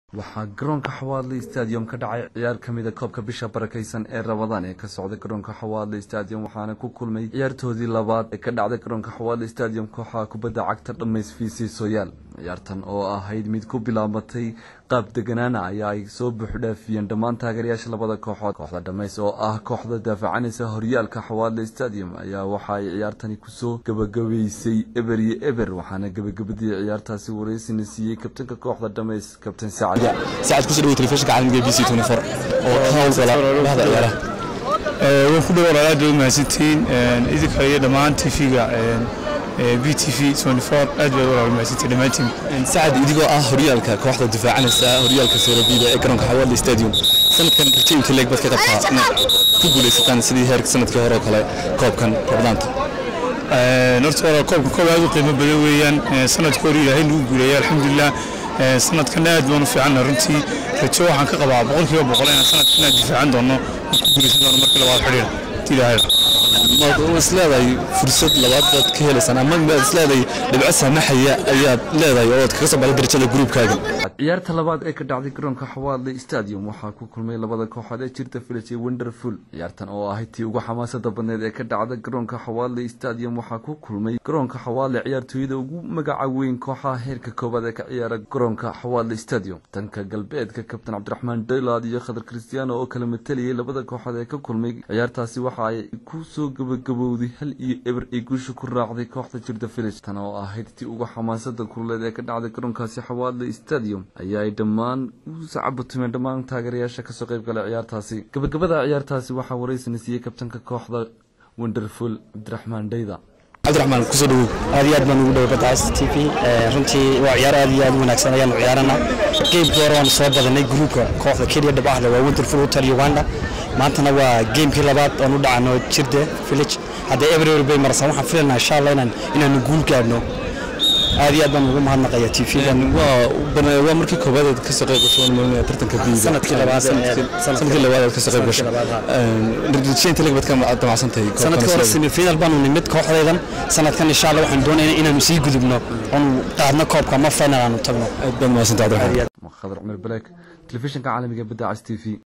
waxaa garoonka xawaadle stadium ka dhacay ciyaar ka mida koobka bisha barakeysan ee rabadaan ee ka socday garoonka xawaadle stadium waxaana ku kulmay ciyaartoodii labaad ee ka dhacday garoonka xawaadle stadium kooxaha kubadda cagta dhammays fiisi sooyaal ciyaartan oo ahayd mid ku bilaabatay qaab deganaana ayaa ay soo buuxdhaafiyeen dhammaan taageerayaasha labada kooxood kooxda dhammays oo ah kooxda daafacanaysa horyaalka xawaadle stadium ayaa waxa ay ciyaartani kusoo gabagabeysay eber iyo eber waxaana gabagabadii ciyaartaasi wareysina siiyey kabtanka kooxda dhammays kabtan sacad ساعد كسر دوي تلفزيون عالمي بي سي 24 oo ka hawlgala bahda ciyaaraha waan ku dhawaad aad bay mahadsantihiin idinka iyo dhammaan tv-ga b t v 24 aad bay walaal mahadsantihiin dhammaantiin sacad idigoo ah horyaalka kooxda difaacanaysa horyaalka seerabiida ee garoonka xawaadle stadium sanadkan rajooyinka leeg bad ka qabtaa inaad ku guuleysataan sidii heerka sanadkii hore oo kale koobkan rabdaanta horta walaal koobka koob aad u qiimo badan weeyaan sanadkii hore ilaahay nagu guuleeyay alxamdulilah sanadkan aad baan u fiicanna runtii rajo waxaan ka qabaa boqolkiiba boqol inaan sanadkan aad difaacan doono oo ku guuleysan doono markii labaad xidhiir ilaahay ma isleedahay fursad labaad baad ka helaysaan ama ma isleedahay dhibco saamaxaya ayaad leedahay oo aad kaga soo baxday darajada gruubkaaga ciyaarta labaad ee ka dhacday garoonka xawaadle stadium waxaa ku kulmay labada kooxood ee jirta village iyo wonderful ciyaartan oo ahayd tii ugu xamaasada badneed ee ka dhacda garoonka xawaadle stadium waxaa ku kulmay garoonka xawaadle ciyaartooyada ugu magaca weyn kooxaha heerka koowaad ee ka ciyaara garoonka xawaadle stadium tanka galbeedka kabtan cabdiraxmaan daylaad iyo khadar kristiano oo kala matalayay labada kooxood ee ka kulmay ciyaartaasi waxa ay ku soo gabagabowday hal iyo eber ay guusha ku raacday kooxda jirta village tan oo ahayd tii ugu xamaasada kuleed ee ka dhacday garoonkaasi xawaadle stadium ayaa ay dhammaan u sacabatumeen dhammaan taageerayaasha kasoo qayb galay ciyaartaasi gabagabada ciyaartaasi waxaa wareysana siiyey kabtanka kooxda wonderful cabdiraxmaan dhayda cabdiraxmaan kusoo dhawow aad iyo aad baan ugu dhaway badda t v runtii waa ciyaar aad iyo aad u wanaagsan ayaanu ciyaarana geemkii hore waanu soo badanay gruubka kooxda kenya dhabaxle waa winterful hotel uganda maantana waa geemkii labaad oon u dhacano jirde village hadda everywhere bay marsan waxaan filanaa insha allah inaan inaanu guul gaadhno aad iyo aad baan ugu mahadnaqaya t v-gan waa markii koobaad aad kasoo qayb gasho malinaya tartanka biiga sanadkii labaad sanadkii labaad aad kasoo qayb gasho rajaynta leeg baad ka damacsan tahay sanadkii hore semifinal baanu nimid kooxdaydan sanadkan insha allah waxaan doonayna inaanu sii gudubno oonu qaadno koobka ma final aanu tagno aad baad mahadsantahay cabdiraxmaan khadar cumar baleek telefishinka caalamiga badda cas t v